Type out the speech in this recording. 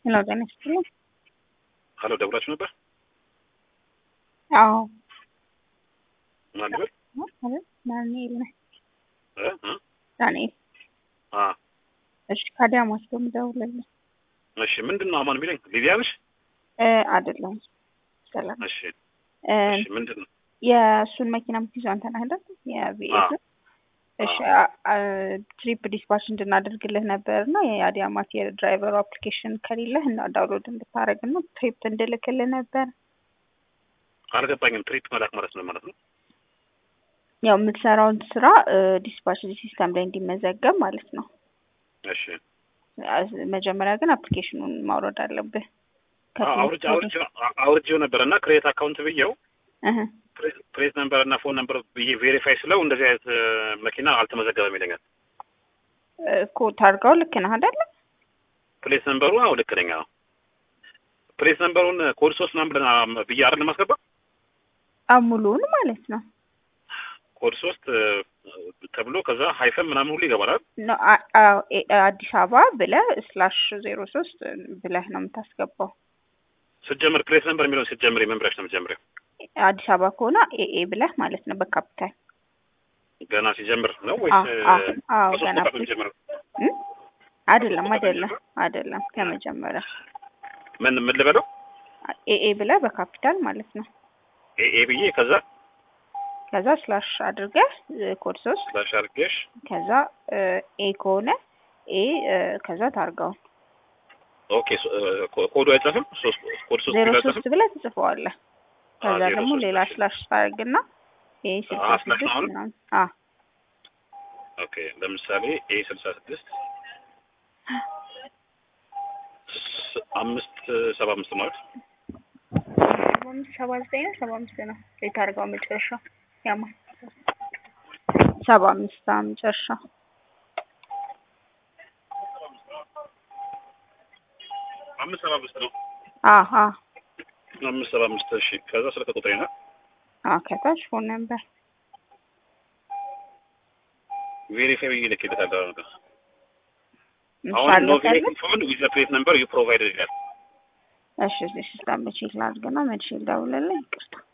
ሄሎ ጤና ይስጥልኝ። ሀሎ ደውላችሁ ነበር? አዎ ማን ነበር? ማለት ዳንኤል ነህ? እ እ ዳንኤል አ እሺ፣ ከአዳማ ነው የምደውልልህ። እሺ፣ ምንድን ነው አማን የሚለኝ? ሊዲያ ነሽ? እ አይደለሁም። ሰላም እሺ፣ እ እሺ፣ ምንድን ነው? የእሱን መኪና የምትይዘው አንተ ነህ አይደል? የቪኤስ እሺ፣ ትሪፕ ዲስፓች እንድናደርግልህ ነበር እና የአዲያማት የድራይቨሩ አፕሊኬሽን ከሌለህ እና ዳውንሎድ እንድታደርግ ነው ትሪፕ እንድልክልህ ነበር። አልገባኝም። ትሪት መላክ ማለት ነው ማለት ነው? ያው የምትሰራውን ስራ ዲስፓች ሲስተም ላይ እንዲመዘገብ ማለት ነው። እሺ፣ መጀመሪያ ግን አፕሊኬሽኑን ማውረድ አለብህ። አውርጄ አውርጄ አውርጄው ነበር እና ክሬት አካውንት ብዬው እህ ፕሌት ነምበር እና ፎን ነምበር ብዬ ቬሪፋይ ስለው እንደዚህ አይነት መኪና አልተመዘገበም ይለኛል። እኮ ታርጋው ልክ ነህ አይደለ? ፕሌት ነምበሩ አዎ ልክ ነኝ። አዎ ፕሌት ነምበሩን ኮድ ሶስት ምናምን ብለን ብዬ አይደል ማስገባ አሙሉን ማለት ነው። ኮድ ሶስት ተብሎ ከዛ ሃይፈን ምናምን ሁሉ ይገባል። ኖ አ- አዎ፣ ኤ- አዲስ አበባ ብለህ ስላሽ ዜሮ ሶስት ብለህ ነው የምታስገባው። ስትጀምር ፕሌት ነምበር የሚለውን ስትጀምር የመምሪያሽ ነው የምትጀምሪው። አዲስ አበባ ከሆነ ኤኤ ብለህ ማለት ነው በካፒታል ገና ሲጀምር ነው ወይስ አዎ፣ አዎ፣ አዎ፣ ከሶስት ገና ቁጥር ነው የሚጀምረው? እም? አይደለም አይደለም አይደለም ከመጀመሪያ ምን ምን ልበለው? ኤኤ ብለህ በካፒታል ማለት ነው። ኤኤ ብዬ ከዛ ከዛ ስላሽ አድርገህ ኮድ ሶስት ስላሽ አድርጌሽ ከዛ ኤ ከሆነ ኤ ከዛ ታርጋውን ኦኬ ሶ- ኮ- ኮዱ አይጻፍም? ሶስት ኮድ ሶስት ዜሮ ቢል አይጻፍም? ሶስት ብለህ ትጽፈዋለህ። ከዛ ዜሮ ደግሞ ሶስት ሌላ እሺ። ስላሽ ታደርግና ኤ ስልሳ አዎ፣ ስላሽ ነው ስድስት አሁን? ምናምን አ ኦኬ ለምሳሌ ኤ ስልሳ ስድስት ስ- አምስት ሰባ አምስት ማለት ሰባ አምስት ሰባ ዘጠኝ ነው ሰባ አምስት ነው የታርጋው መጨረሻ ያማ ሰባ አምስት አ መጨረሻ አምስት ሰባ አምስት ነው። አሀ አምስት ሰባ አምስት እሺ። ከዛ ስልክ ቁጥሬ ነው አ ከታች ፎን ነበር ቬሪፋይ ብዬ ልኬለታለሁ። አሁን ኖ ምሳሌ ቬሪፋይ ፎን ዊዝ ዘ ፕሌት ነምበር ዩ ፕሮቫይደድ ይላል። እሺ እሺ ስላመቼ ላድርግና መልሼ ልደውልልህ ይቅርታ